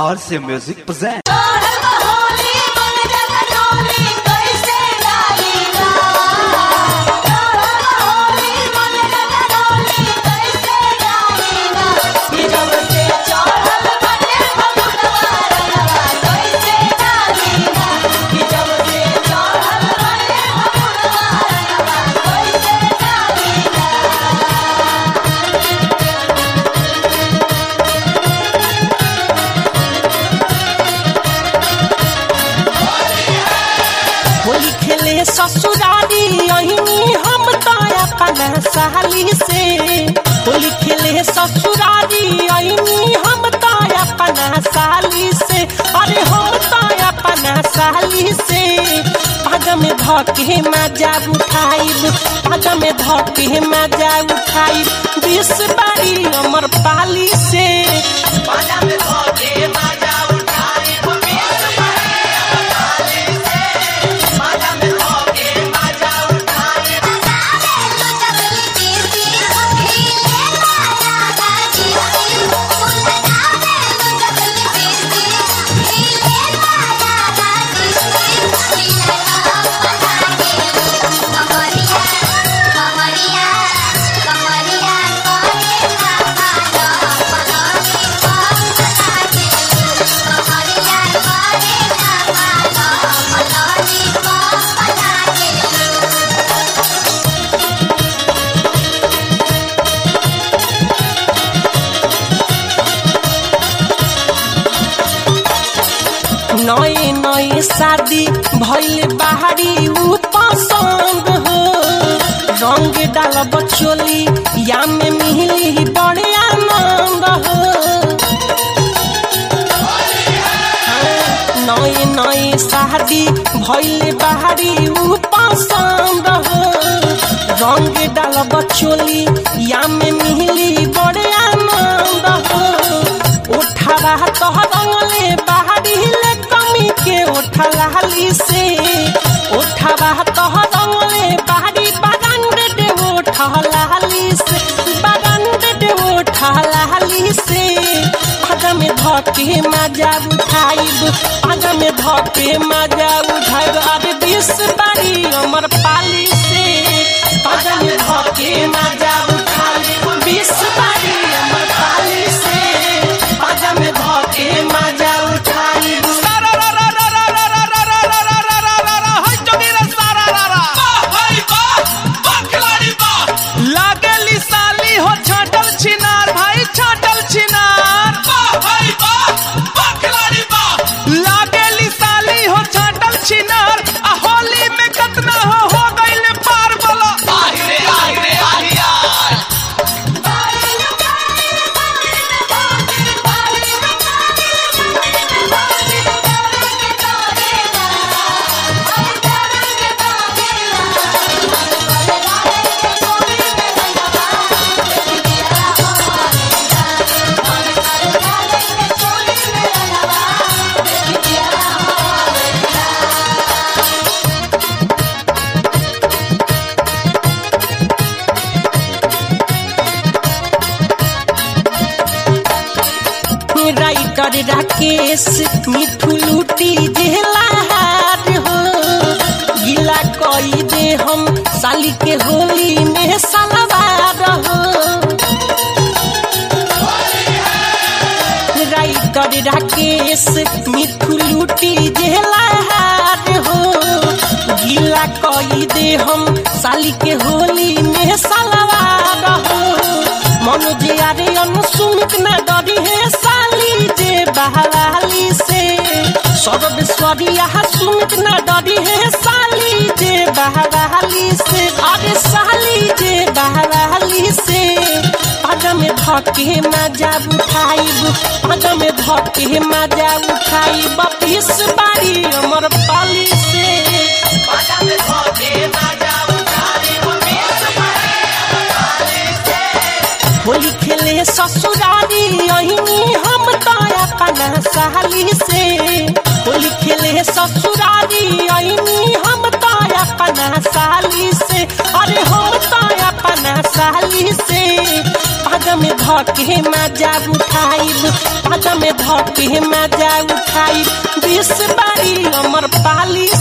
RC Music presents. Holi मन जगनोली कैसे डालीला होली मन जगनोली कैसे डालीला ये जब से चढ़ल बने फगुनवा रंगवा कैसे डालीला ये जब से चढ़ल बने फगुनवा रंगवा कैसे डालीला होली खेले ससुरारी अहिनी हम तो अपना साली से होली खेले ससुरारी अहिनी हम तो अपना साली से अरे हम तो अपना साली से पग में धके मजा उठाइब पग में धके मजा उठाइब बीस बारी अमर पाली से पग में धके मजा उठाइब बीस नए नए शादी भइल बाहरी ऊ पसंद हो रंग डाल बचोली या में मिली बड़े आनंद हो नए नए शादी भइल बाहरी ऊ पसंद हो रंग डाल बचोली या में मिली बड़े आनंद हो उठावा तो रंगले बाहरी ले कमी के उठलाली से उठावा तो रंगले बाहरी बागान दे उठलाली से बागान दे उठलाली से पग में धके मजा उठाइब पग में धके मजा उठाइब अरे बीस बारी अमर पाली से पग में धके मजा उठाइब बीस बारी अमर पाली से पग में धके मजा उठाइब लागेली साली हो छाटल छिनार भाई छाटल छिनार लागेली साली हो छाटल छिनार आ होली में कतना हो हो गइल पार बोलो राइटर राकेश मिठू लूटी जेला हार हो गिला कई दे हम साली के होली में सलवार हो राइटर राकेश मिठू लूटी जेला हार हो गिला कई दे हम साली के होली में सलवार हो मनोज यारे अनुसुमित न डरी है साली जे बहवाली से सर्वेश्वरी यहाँ सुमित न डरी है साली जे बहवाली से अरे साली जे बहवाली से पग में धके मजा उठाइब पग में धके मजा उठाइब बीस बारी अमर पाली से पग में धके मजा उठाइब बीस होली खेले ससुरारी अहिनी हम तो अपना साली से होली खेले ससुरारी अहिनी हम तो अपना साली से अरे हम तो अपना साली से पग में धके मजा उठाइब पाजा में धके मजा उठाइब बीस बारी अमर पाली